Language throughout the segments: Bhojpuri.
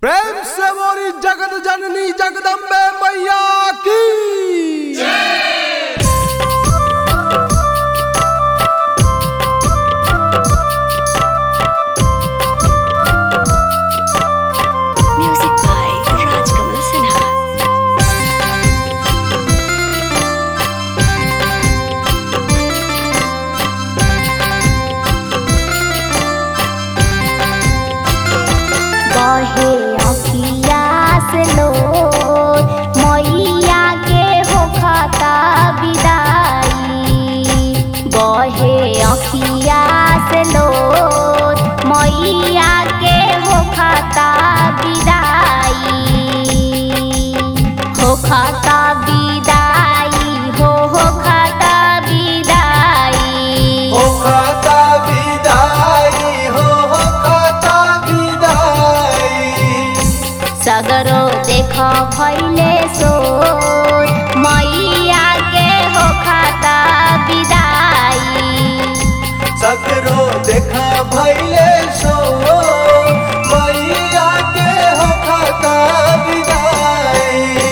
प्रेम से मोरी जगत जननी जगदम्बे मैया की Music by Rajkamal Sinha. बहे अखिया से लो मैया के होखता विदाई बहे अखिया से लो मैया के होखता विदाई होखता विदाई हो होखता विदाई हो खाता विदाई हो हो खाता विदाई सगरो देख भैले सो मैया के हो खाता विदाई सगरो देखा भैले सो मैया के हो खाता विदाई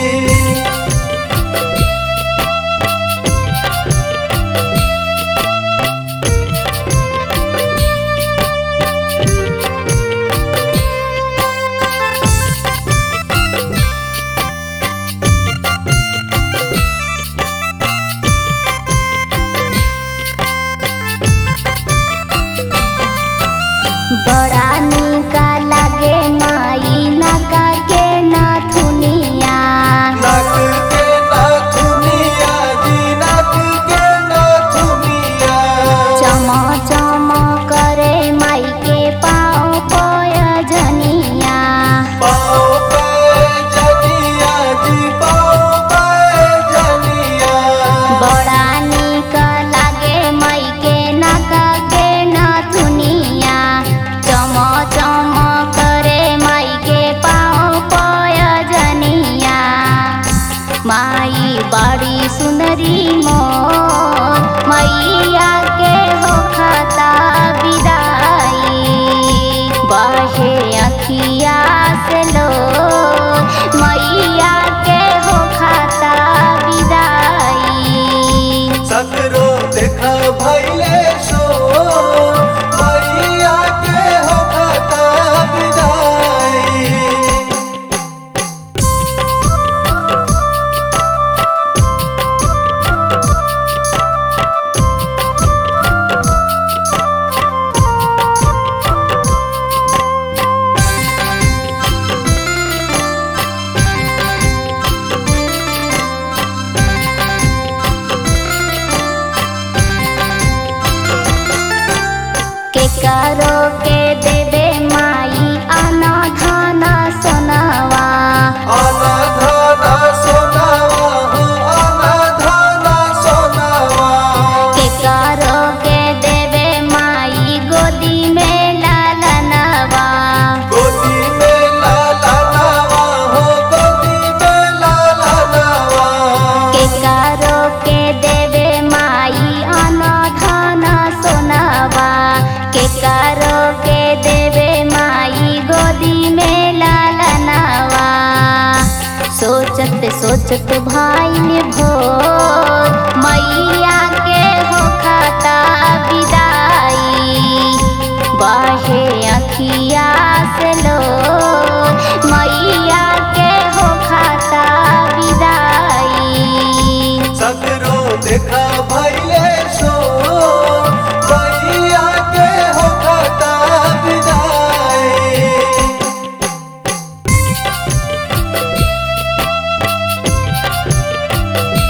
बड़ा निका लागे माई नका के नाथुनिया नक के नाथुनिया जी नक के नाथुनिया चम चम करे माई के पाँव पयजनिया पाओ पे जनिया जी पाओ पे जनिया बड़ा निक लागे माई के नका के नाथुनिया चम चम करे माई के पाँव पयजनिया माई बड़ी सुंदरी मोर मैया के हो खाता विदाई बहे अखिया से लो मैया के हो खाता विदाई सगरो देखा भैले सो मैया के हो खाता विदाई के करो के देवे माई आना धाना सोनावा आना धाना सोनावा हो आना धाना सोनावा के करो के देवे माई गोदी में लालनवा गोदी में लाला नावा हो गोदी में लाला नावा के करो के देवे माई आना धाना सोनावा के करो के देवे माई गोदी में लालनवा सोचत सोचत भाई ने भोर मैया के हो खाता विदाई बहे अखिया से लो मैया के हो खाता विदाई सगरो देखा भैले सो मैया के हो खाता विदाई बहे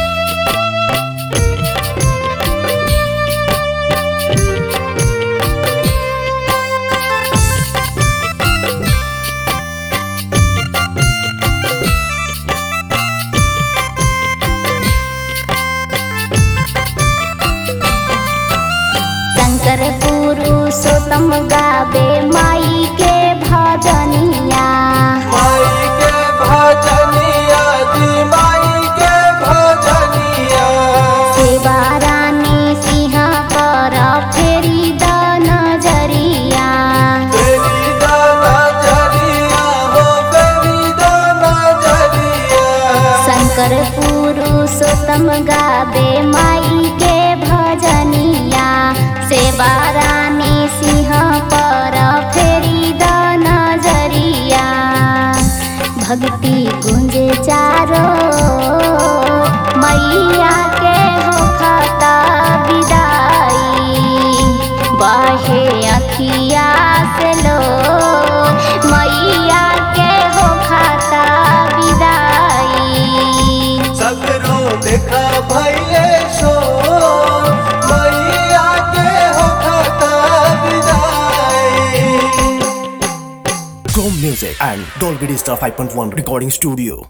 बारानी सिंह पर फेरी द नजरिया भक्ति गुंजे चारो मैया के हो खाता विदाई बहे अखिया से लो मैया के हो खाता विदाई सगरो देखा भैले शो मैया के हो खाता विदाई Chrome Music and Dolby Digital 5.1 Recording Studio.